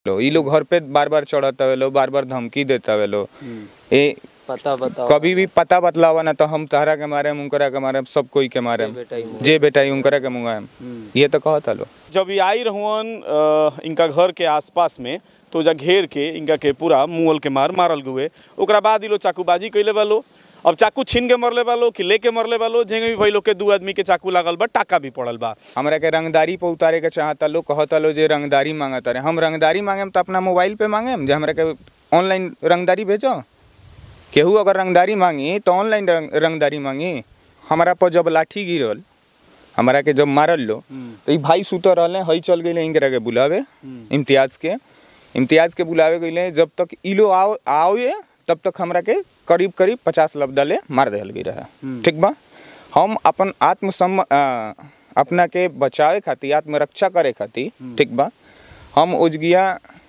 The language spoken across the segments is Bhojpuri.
लो ई लोग घर पे बार बार चढ़त हवे लो बार बार धमकी देता हवे लो ए पता बताओ कभी भी पता बतलावा ना तो हम तहरा के मारे उनकरा के मारे सब कोई के मारे जे बेटा ही मुँह। जे बेटा ही उनकरा के मुंगाएम ये तो कहता लो जब ये आई रहुअन अ, इनका घर के आसपास में तो जा घेर के इनका के पूरा मुअल के मार मारल गुए ओकरा बाद ई लोग चाकूबाजी कैले वालो अब चाकू छीन के मरले वालो कि लेके मरले वालो जेंगे भी भाई लोग के दू आदमी के चाकू लागल बा टाका भी पड़ल बा हमरा के रंगदारी पे उतारे के चाहता लो कहता लो जे रंगदारी मांगता रहे हम रंगदारी मांगेम तो अपना मोबाइल पे मांगेम जे हमरा के ऑनलाइन रंगदारी भेजो केहू अगर रंगदारी मांगी तो ऑनलाइन रंग, रंगदारी मांगी हमारा पर जब लाठी गिरल हमारा के जब मारल लो तो ई भाई सुत रहले हई चल गइले इनकरा के बुलावे इम्तियाज के इम्तियाज के बुलावे गइले जब तक ई लो आओ आओए तब तक हमरा के करीब करीब पचास लफ्दा ले मार देहल गई रहे ठीक बा हम अपन आत्मसम अ, अपना के बचावे खातिर आत्मरक्षा करे खातिर ठीक बा हम उजगिया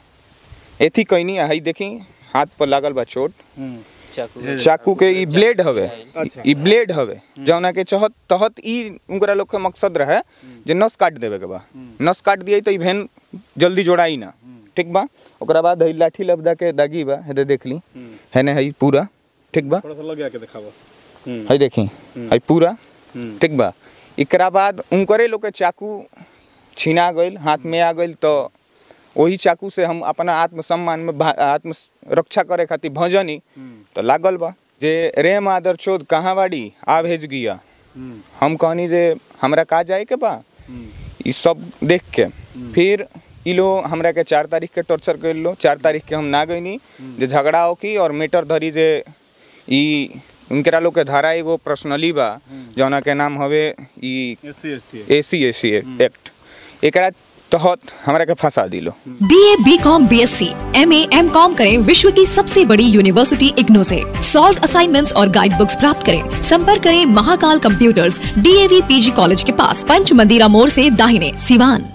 एथी कैनी हई देखी हाथ पर लागल बा चोट चाकू चाकू के ई ब्लेड हवे ई ब्लेड हवे जौना के चहत तहत ई उनकरा लोग के मकसद रहे जे नस काट देवे के बा नस काट दिए तो ई भेन जल्दी जोड़ाई ना ठीक बा ओकरा बाद हई लाठी लबदा के दागी बा हेदे देख ली हेने हई पूरा ठीक बा थोड़ा सा लग के दिखावा हई देखी हई पूरा ठीक बा एकरा बाद उनकरे लोग के चाकू छीना गइल हाथ में आ गइल तो वही चाकू से हम अपना आत्मसम्मान में भा- आत्म रक्षा करे खातिर भजनी तो लागल बा जे रे मादर चोद कहाँ बाड़ी आ भेज गिया हम कहनी जे हमरा का जाए के बा ई सब देख के फिर ई लो हमरा के चार तारीख के टॉर्चर कर लो चार तारीख के हम ना गईनी जे झगड़ा हो की और मीटर धरी जे ई उनकरा लोग के धारा एगो पर्सनली बा जौना के नाम हवे ई SC ST A C A C act एकरा तहत हमरा के फंसा दिलो B A B com B S C M A M com करें विश्व की सबसे बड़ी यूनिवर्सिटी इग्नू से सॉल्व असाइनमेंट्स और गाइड बुक्स प्राप्त करें संपर्क करें Mahakal computers DAV PG college के पास पंच मंदिरा मोड़ से दाहिने सिवान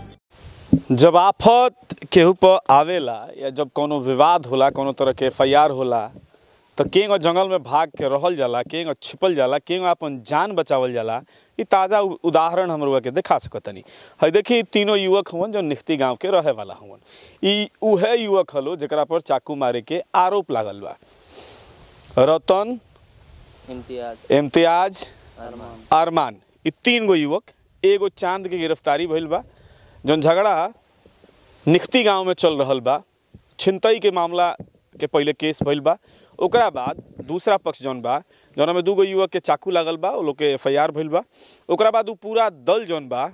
जब आफत केहू पर आवेला या जब कोनो विवाद होला कोनो तरह के एफ होला तो केंग जंगल में भाग के रहल जाला केंग छिपल जाला केंग अपन जान बचावल जाला ई ताज़ा उ- उदाहरण हम लोग के दिखा सकतनी है देखी ई तीनों युवक हुवन जो निख्ती गांव के रहे वाला हुवन ई उहे युवक हलो जेकरा पर चाकू मारे के आरोप लागल बा रतन इम्तियाज इम्तियाज अरमान अरमान ई तीन गो युवक एगो चांद के गिरफ्तारी भइल बा जौन झगड़ा निख्ती गांव में चल रहल बा छिनतई के मामला के पहले केस भइल बा ओकरा बाद दूसरा पक्ष जौन बा जौना में दूगो युवक के चाकू लागल बा वो लोग के एफ भइल बा ओकरा बाद उ पूरा दल जौन बा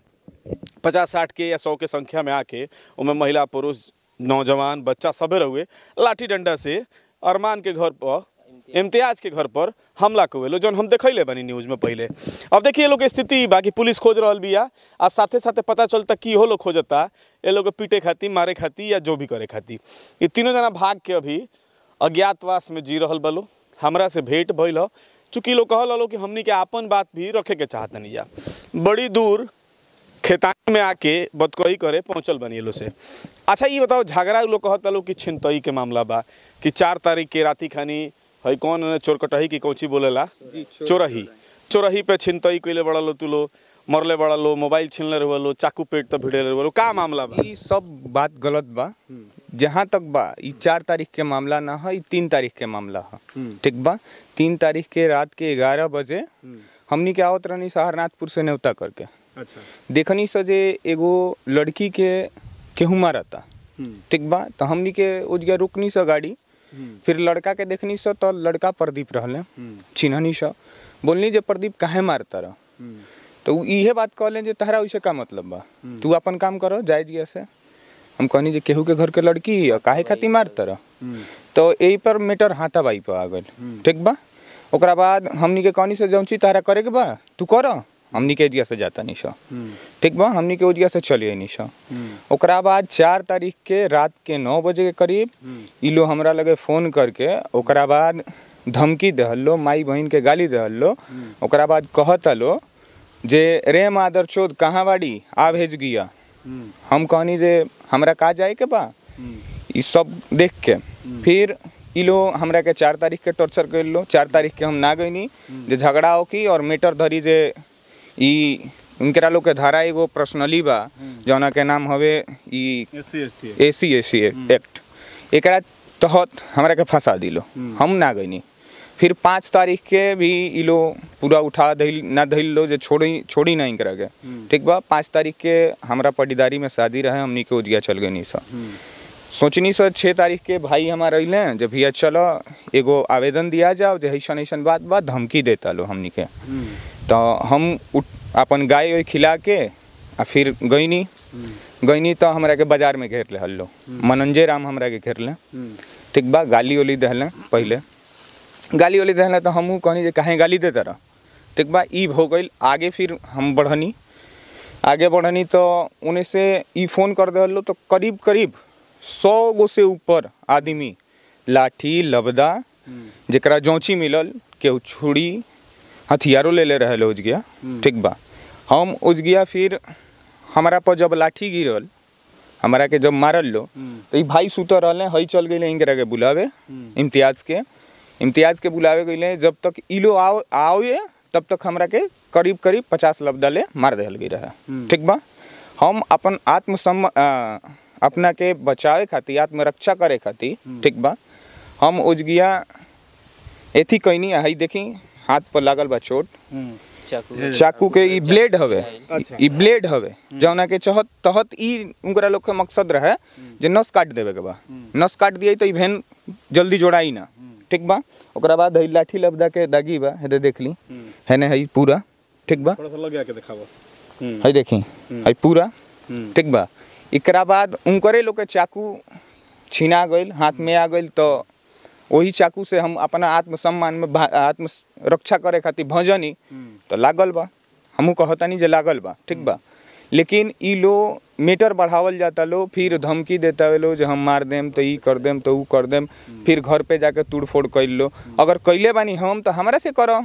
पचास साठ के या सौ के संख्या में आके उनमें महिला पुरुष नौजवान बच्चा सभे रहुए लाठी डंडा से अरमान के घर पर इम्तियाज के घर पर हमला कवेलो जौन हम देखैले बनी न्यूज में पहले अब देखिए ये लोग के स्थिति बाकी पुलिस खोज रहल बिया आ साथे साथे पता चलता कि हो लोग खोजता ये लोग के पीटे खातिर मारे खातिर या जो भी करे खातिर ये तीनों जना भाग के अभी अज्ञातवास में जी रहल बलो हमरा से भेंट भइल ह चूँकि लोग कहल हलो कि हमनी के आपन बात भी रखे के चाहतनी जा बड़ी दूर खेतानी में आके बदकही करे पहुंचल बनी लो से अच्छा ये बताओ झगड़ा लोग कहत लोग कि छिनतई के मामला बा कि चार तारीख के राती खानी है कौन चोरकटही की कौची बोलेला चोरही चोरही पे छिनतई कइले बड़ा लो तू लो मरले बड़ा लो मोबाइल छीनले रहो लो चाकू पेट तक भिड़े रहो लो का मामला बा ई सब बात गलत बा जहाँ तक बा ई चार तारीख के मामला ना है ई तीन तारीख के मामला है ठीक बा तीन तारीख के रात के ग्यारह बजे हमनी के आवत रहनी सहारनाथपुर से न्योता करके अच्छा देखनी से जे एगो लड़की के केहू मारता ठीक बा तो हमनी के उजगे रुकनी से गाड़ी फिर लड़का के देखनी से तो लड़का प्रदीप रहले चिन्हनी से बोलनी जे प्रदीप काहे मारता रह तो उ इहे बात कहले जे तहरा उसे का मतलब बा तू अपन काम करो जायज गया से हम कहनी जे केहू के घर के लड़की है काहे खातिर मारता रह तो यही पर मीटर हाथा बाई पे आ गइल ठीक बा ओकरा बाद हमनी के कहनी से जौन चीज तहरा करे के बा तू कर हमनी के एजिया से जाता नहीं सो ठीक बा हमनी के ओजिया से चलिए नहीं सो ओकरा बाद चार तारीख के रात के नौ बजे के करीब ई लोग हमरा लगे फोन करके ओकरा बाद धमकी दहल लो माई बहन के गाली दहल लो ओकरा बाद कहता लो जे रे मादर चोद कहाँ बाड़ी आ भेज गिया हम कहनी जे हमरा का जाए के बा ई सब देख के फिर ई लोग हमरा के चार तारीख के टॉर्चर कर लो चार तारीख के हम ना गईनी जे झगड़ा हो की और मीटर धरी जे ई उनकरा लोग के धारा एगो पर्सनली बा जौना के नाम हवे ई ए सी ए सी एक्ट एकरा तहत हमरा के फंसा दिलो हम ना गईनी फिर पाँच तारीख के भी ई लोग पूरा उठा दिल ना दिल लो जे छोड़ी छोड़ी नहीं करा के ठीक बा पाँच तारीख के हमरा पटीदारी में शादी रहे हमनी के उजिया चल गई सब सोचनी सर छः तारीख के भाई हमारे अइले जब भैया चलो एगो आवेदन दिया जाओ जे ऐसन ऐसन बात बा धमकी देता लो हमनी के तो हम उठ अपन गाय वाय खिला के आ फिर गईनी गईनी तो हमरा के बाजार में घेर ले हल्लो मनंजे राम हमरा के घेर ले ठीक बा गाली ओली दहले पहले गाली ओली दहले तो हमहू कहनी जे काहे गाली देता रह ठीक बा ई हो गइल आगे फिर हम बढ़नी आगे बढ़नी तो उन्हें से ई फोन कर दहलो तो करीब करीब सौ गो से ऊपर आदमी लाठी लबदा जेकरा जौची मिलल केहू छुरी हथियारो ले ले रहे उजगिया ठीक बा हम उजगिया फिर हमारा पर जब लाठी गिरल हमारा के जब मारल लो तो ई भाई सुतर रहले हई चल गए इनकरा के बुलावे इम्तियाज के इम्तियाज के बुलावे गए जब तक ई लो आओ आओए तब तक हमरा के करीब करीब पचास लबदा ले मार दिहल गई रहे ठीक बा हम अपन आत्मसम अ, अपना के बचावे खातिर आत्मरक्षा करे खातिर ठीक बा हम उजगिया एथी कहनी हई देखी हाथ पर लागल बा चोट चाकू चाकू के ई ब्लेड हवे ई ब्लेड हवे जौना के चहत तहत ई उनकरा लोग के मकसद रहे जे नस काट देवे के बा नस काट दिए तो ई भेन जल्दी जोड़ाई ना ठीक बा ओकरा बाद हई लाठी लबदा के दागी बा हेदे देख ली हेने हई पूरा ठीक बा थोड़ा सा लग के दिखावा हई देखी हई पूरा ठीक बा एकरा बाद उनकरे लोग के चाकू छीना गइल हाथ में आ गइल तो वही चाकू से हम अपना आत्मसम्मान में भा- आत्म रक्षा करे खातिर भजनी तो लागल बा हमहू कहतानी जे लागल बा ठीक बा लेकिन ई लो मीटर बढ़ावल जाता लो फिर धमकी देता लो जे हम मार देम तो ई कर देम तो ऊ कर देम फिर घर पे जाके तोड़ फोड़ कैल लो अगर कैले बानी हम तो हमरा से करो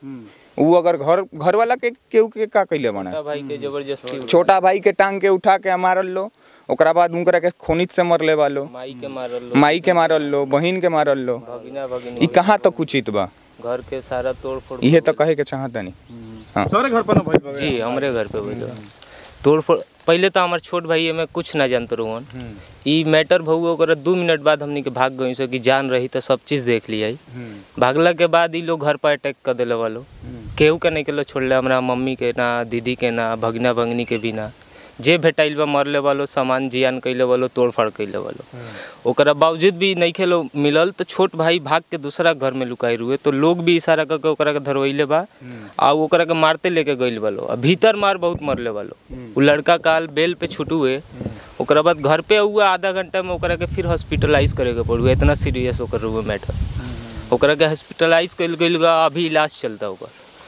ऊ अगर घर घर वाला के केहू के का कैले बना छोटा भाई के जबरदस्ती उठा- छोटा भाई के टांग के उठा के मारल लो ओकरा बाद उनकरा के खोनित से मरले वालो माई के मारल लो माई के मारल लो बहिन के मारल लो भगिना ई भगिनी कहाँ तक उचित बा घर के सारा तोड़ फोड़ इहे तो कहे के चाहतनी तोरे घर पर ना भइल बा जी हमरे घर पे बोलो तोड़ फोड़ पहले तो हमार छोट भाई में कुछ ना जानते रोहन ई मैटर भऊ ओकरा दू मिनट बाद हमनी के भाग गई सो कि जान रही तो सब चीज देख लिया भागला के बाद ई लोग घर पर अटैक कर दिले वालो केहू के नहीं के लो छोड़ले हमरा मम्मी के ना दीदी के ना भगना भगनी के भी ना जे भेटाइल बा मरले वालो सामान जियान कैले वालो तोड़ फाड़ कैले वालो ओकरा बावजूद भी नहीं खेलो मिलल तो छोट भाई भाग के दूसरा घर में लुकाई रुए तो लोग भी इशारा करके ओकरा के धरवैले बा आ ओकरा के मारते लेके गइल वालो आ भीतर मार बहुत मरले वालो उ लड़का काल बेल पे छुटुए ओकरा बाद घर पे हुआ आधा घंटा में ओकरा के फिर हॉस्पिटलाइज करे के पड़ुए इतना सीरियस ओकर हुए मैटर ओकरा के हॉस्पिटलाइज कइल गइल बा अभी इलाज चलता ओकर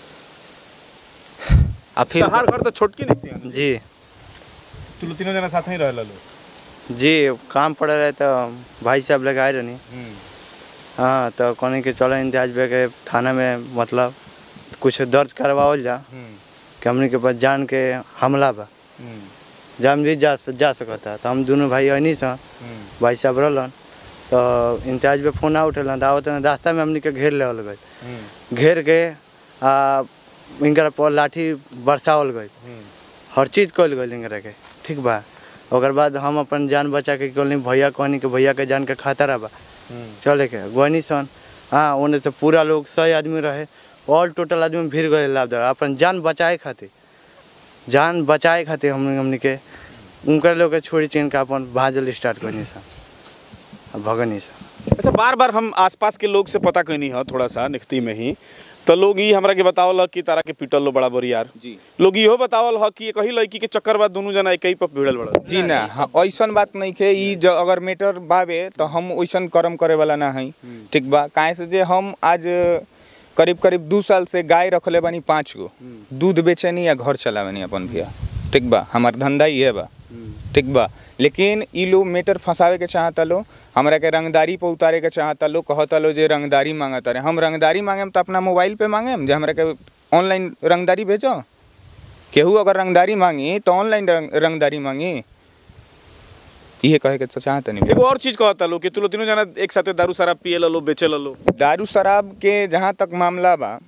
आ फिर तहार घर तो छोटकी नहीं थी जी तू लोग तीनों जना साथ ही रहल लो जी काम पड़ रहे तो भाई साहब लेके आए रहनी हाँ तो कहने के चलो इंतजाज बे के थाना में मतलब कुछ दर्ज करवाओल जा कि हमने के पास जान के हमला बा जान भी जा जा सकता तो हम दोनों भाई अनी सा भाई साहब रहलन तो इंतजाज पे फोन आ उठेलन तो आवत रास्ता में हमने के घेर लेवल गए घेर के आ इनकर पर लाठी बरसावल गई हर चीज कल गई इनकरा के ठीक बा ओकर बाद हम अपन जान बचा के कहनी भैया कहनी कि भैया के जान के खतरा बा चले के गनी सन हाँ ओने से पूरा लोग सही आदमी रहे ऑल टोटल आदमी भीड़ गए लाभ अपन जान बचाए खातिर जान बचाए खातिर हमने हमने के उनकर लोग के छोड़ी चीन के अपन भाजल स्टार्ट करनी सन आ भगनी सन अच्छा बार बार हम आसपास के लोग से पता कैनी है थोड़ा सा निखती में ही तो लोग ई हमरा के बतावल कि तारा के पीटल लो बड़ा बरियार जी लोग इहो बतावल ह कि कही लड़की के चक्कर बाद दोनों जना एक ही पर भिड़ल बड़ा जी ना हाँ, ऐसन बात नहीं खे ई जो अगर मैटर बावे तो हम वैसन कर्म करे वाला ना हई ठीक बा काहे से जे हम आज करीब करीब दू साल से गाय रखले बानी पाँच गो दूध बेचेनी या घर चलावेनी अपन भैया ठीक बा हमार धंधा ही है बा ठीक बा लेकिन ई लोग मैटर फंसावे के चाहता लो हमरा के रंगदारी पे उतारे के चाहता लो कहता लो जे रंगदारी मांगता रहे हम रंगदारी मांगेम तो अपना मोबाइल पे मांगेम जे हमरा के ऑनलाइन रंगदारी भेजो केहू अगर रंगदारी मांगी तो ऑनलाइन रंग, रंगदारी मांगी इहे कहे के तो चाहत नहीं एगो और चीज कहता लो कि तू लोग तीनों जना एक साथे दारू शराब पिए लो बेचे लो दारू शराब के जहाँ तक मामला बा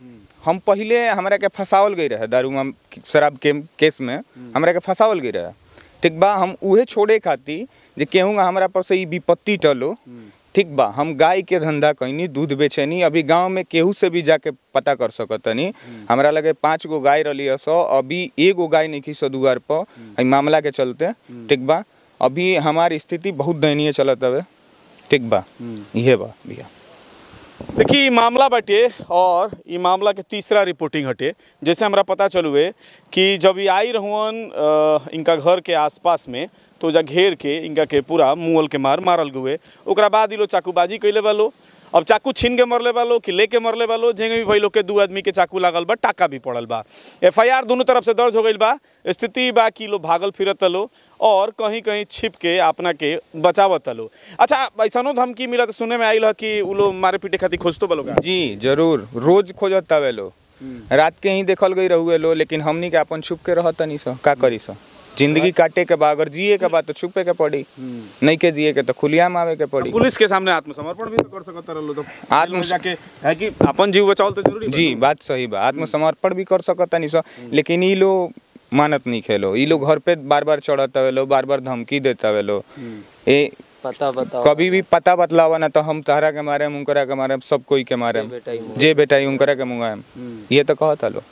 हम पहले हमरा के फंसावल गई रहे दारू में शराब के केस में हमरा के फंसावल गई रहे ठीक बा हम उहे छोड़े खातिर जे केहूँ हमरा पर से ई विपत्ति टलो ठीक बा हम गाय के धंधा कैनी दूध बेचैनी अभी गांव में केहू से भी जाके पता कर सकतनी हमरा लगे पाँच गो गाय रही सौ अभी एगो गाय नहीं सौ दुआर पर ई मामला के चलते ठीक बा अभी हमारी स्थिति बहुत दयनीय चलत हवे ठीक बा इहे बा भैया देखिए ई मामला बाटे और ई मामला के तीसरा रिपोर्टिंग हटे जैसे हमरा पता चलुए कि जब ये आई रहुअन अ, इनका घर के आसपास में तो जा घेर के इनका के पूरा मुअल के मार मारल गुए ओकरा बाद ई लोग चाकूबाजी कैले वालो अब चाकू छीन के मरले वालो कि लेके मरले वालो जेंगे भी भाई लोग के दू आदमी के चाकू लागल बा टाका भी पड़ल बा एफ आई आर दोनों तरफ से दर्ज हो गईल बा स्थिति बा कि लोग भागल फिरत लो और कहीं कहीं छिप के अपना के बचावत लो अच्छा ऐसनो धमकी मिलत सुने में आइल ह कि उ लोग मारे पीटे खातिर खोजतो बा लोग जी जरूर रोज खोजत तवे लो रात के ही देखल गई रहुए लो लेकिन हमनी के अपन छुप के रहत नहीं सो का करी सो जिंदगी काटे के बा अगर जिए के बा तो छुपे के पड़ी नहीं के जिए के तो खुलियाम आवे के पड़ी पुलिस के सामने आत्मसमर्पण भी तो कर सकत रहो तो आत्म- आत्म जाके है कि अपन जीव बचाओ तो जरूरी बा। जी बात सही बा आत्मसमर्पण भी कर सकता नहीं सो लेकिन ई लोग मानत नहीं खेलो ई लोग घर पे बार बार चढ़त हवे लो बार बार धमकी देता हवे लो ए पता बताओ कभी भी पता बतलावा ना तो हम तहरा के मारे उनकरा के मारे सब कोई के मारे जे बेटा ही मुँह। जे बेटा ही उनकरा के मुंगाएम ये तो कहता लो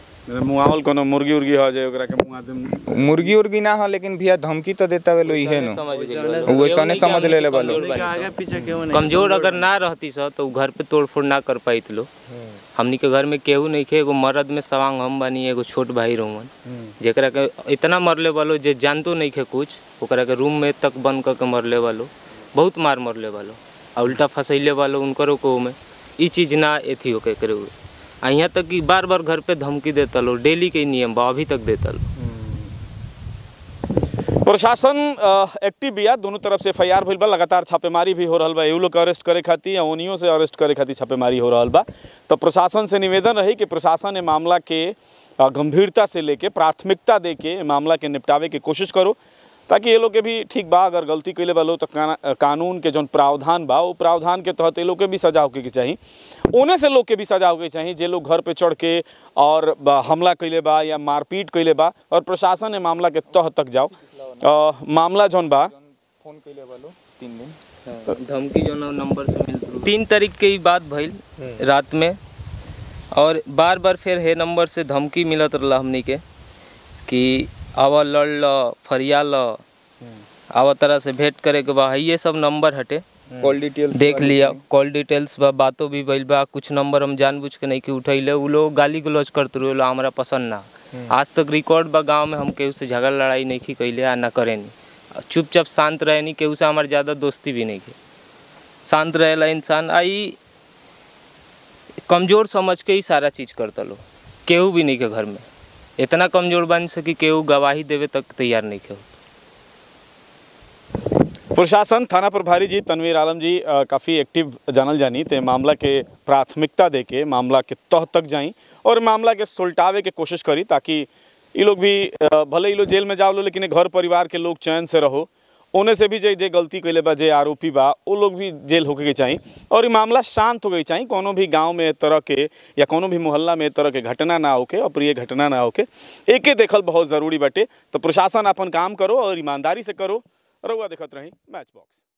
मुआवल कोनो मुर्गी उर्गी हो जाए ओकरा के मुआ देम मुर्गी उर्गी ना हो लेकिन भैया धमकी तो देता वे लो इहे नो समझ गेल वो ऐसने समझ ले ले बालो कमजोर बानी आगे सब। पीछे क्यों नहीं कमजोर अगर ना रहती सर तो उ घर पे तोड़ फोड़ ना कर पाइत लो हमनी के घर में केहू नहीं खे एगो मर्द में सवांग हम बानी एगो छोट भाई रोमन जेकरा के इतना मरले वालो जे जानतो नहीं खे कुछ ओकरा के रूम में तक बंद करके मरले वालो बहुत मार मरले वालो आ उल्टा फंसैले वालो उनकरो को में ई चीज ना एथी होके करे हुए आ यहाँ तक कि बार बार घर पे धमकी देता लो डेली के नियम बा अभी तक देता लो प्रशासन अ, एक्टिव बिया दोनों तरफ से एफआईआर भइल बा लगातार छापेमारी भी हो रहल बा एहू लोग के अरेस्ट करे खातिर या ओनियो से अरेस्ट करे खातिर छापेमारी हो रहल बा तो प्रशासन से निवेदन रही कि प्रशासन ए मामला के अ, गंभीरता से लेके प्राथमिकता दे के ए मामला के निपटावे के कोशिश करो ताकि ये लोग के भी ठीक बा अगर गलती कैले बा लोग तो काना- कानून के जौन प्रावधान बा वो प्रावधान के तहत ये लोग के भी सजा होके के चाही ओने से लोग के भी सजा होके के चाही जे लोग घर पे चढ़ के और बा- हमला कैले बा या मारपीट कैले बा और प्रशासन ए मामला के तह तक जाओ अ, मामला जौन बा फोन कैले बालो तीन दिन धमकी जो ना नंबर से मिल तीन तारीख के ही बात भइल रात में और बार बार फिर हे नंबर से धमकी मिलत रहला हमनी के कि आवा लड़ ल फरिया ल आवा तरह से भेंट करे के बा ये सब नंबर हटे कॉल डिटेल देख लिया कॉल डिटेल्स बा बातों भी भइल बा कुछ नंबर हम जानबूझ के नहीं कि उठैले उ लोग गाली गलौज करते रहे हमरा पसंद ना आज तक रिकॉर्ड बा गांव में हम केहू से झगड़ा लड़ाई नहीं की कैले आ ना करेनी चुपचाप शांत रहेनी केहू से हमार ज़्यादा दोस्ती भी नहीं की शांत रहेला इंसान आई कमज़ोर समझ के ही सारा चीज़ करता लो केहू भी नहीं के घर में इतना कमज़ोर बन सकी केहू गवाही देवे तक तैयार नहीं के प्रशासन थाना प्रभारी जी तनवीर आलम जी अ, काफ़ी एक्टिव जानल जानी ते मामला के प्राथमिकता दे के मामला के तह तक जाई और मामला के सुलटावे के कोशिश करी ताकि ये लोग भी अ, भले ये लोग जेल में जाओ लो लेकिन घर परिवार के लोग चैन से रहो ओने से भी जे जे गलती कैले बा जे आरोपी बा वो लोग भी जेल होके के चाही और ये मामला शांत हो गई चाही कोनो भी गांव में ए तरह के या कोनो भी मोहल्ला में ए तरह के घटना ना होके अप्रिय घटना ना होके एके देखल बहुत ज़रूरी बाटे तो प्रशासन अपन काम करो और ईमानदारी से करो रउआ देखत रही मैच बॉक्स